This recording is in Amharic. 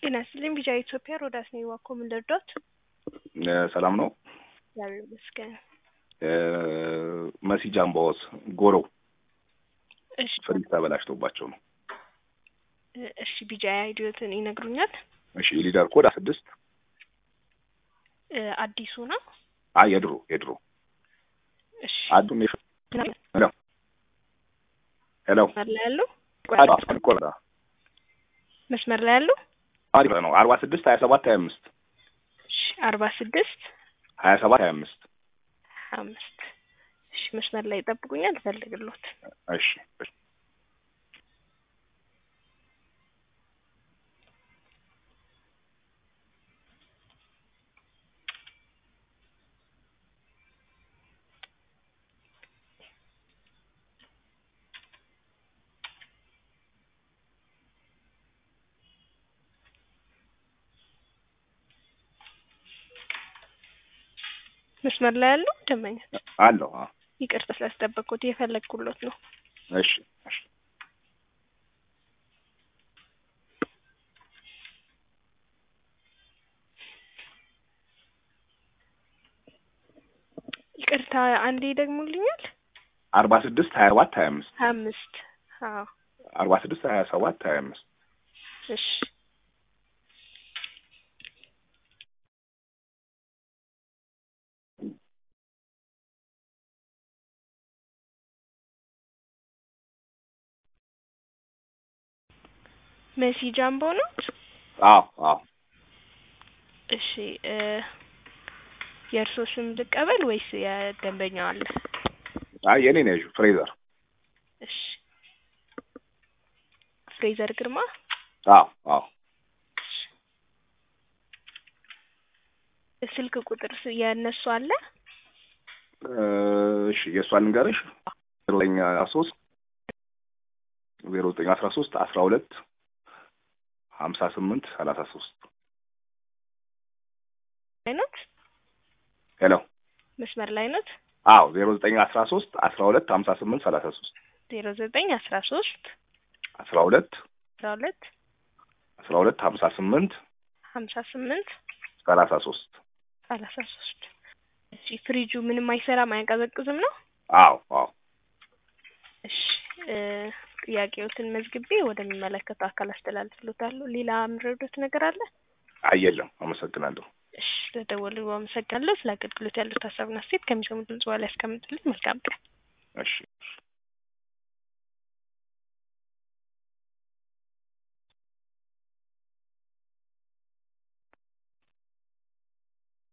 ጤና ይስጥልኝ ቢጫ ኢትዮጵያ ሮዳስ ነኝ ዋኮ ምን ልርዳዎት? ሰላም ነው። እግዚአብሔር ይመስገን። መሲ ጃምባዎስ ጎሮ እሺ ፍሪጅ ተበላሽቶባቸው ነው። እሺ ቢጫ አይዲዮትን ይነግሩኛል? እሺ የሊደር ኮድ ስድስት እ አዲሱ ነው። አይ የድሮ የድሮ እሺ አዱን ሄሎ ሄሎ መስመር ላይ ያሉ ኮዳ መስመር ላይ ያሉ አሪፍ ነው። አርባ ስድስት ሀያ ሰባት ሀያ አምስት እሺ አርባ ስድስት ሀያ ሰባት ሀያ አምስት አምስት እሺ መስመር ላይ ይጠብቁኛል እፈልግሎት እሺ እሺ መስመር ላይ ያሉ ደንበኛ አለሁ አዎ። ይቅርታ ስላስጠበቅኩት የፈለግኩሎት ነው። እሺ እሺ ይቅርታ አንዴ ይደግሙልኛል? አርባ ስድስት ሀያ ሰባት ሀያ አምስት ሀያ አምስት አዎ አርባ ስድስት ሀያ ሰባት ሀያ አምስት እሺ መሲ ጃምቦ ነው። አዎ አዎ እሺ እ የእርስዎ ስም ልቀበል ወይስ የደንበኛው አለ? አይ የኔ ነው ያዥው ፍሬዘር እሺ ፍሬዘር ግርማ አዎ አዎ ስልክ ቁጥር ስ- የእነሱ አለ? እሺ የእሷን ልንገርሽ ዜሮ ዘጠኝ አስራ ሶስት ዜሮ ዘጠኝ አስራ ሶስት አስራ ሁለት ሀምሳ ስምንት ሰላሳ ሶስት አይነት ሄሎ መስመር ላይ ነት አዎ ዜሮ ዘጠኝ አስራ ሶስት አስራ ሁለት ሀምሳ ስምንት ሰላሳ ሶስት ዜሮ ዘጠኝ አስራ ሶስት አስራ ሁለት አስራ ሁለት አስራ ሁለት ሀምሳ ስምንት ሀምሳ ስምንት ሰላሳ ሶስት ሰላሳ ሶስት እሺ ፍሪጁ ምንም አይሰራም አያቀዘቅዝም ነው? አዎ አዎ እሺ እ ጥያቄዎትን መዝግቤ ወደሚመለከተው አካል አስተላልፍሎታለሁ። ሌላ የምረዱት ነገር አለ? አይ የለም አመሰግናለሁ እሺ ስለደወሉ አመሰግናለሁ። ስለ አገልግሎት ያሉት ሀሳብና አስተያየት ከሚሰሙ ድምጽ በኋላ ያስቀምጡልኝ። መልካም ቀን። እሺ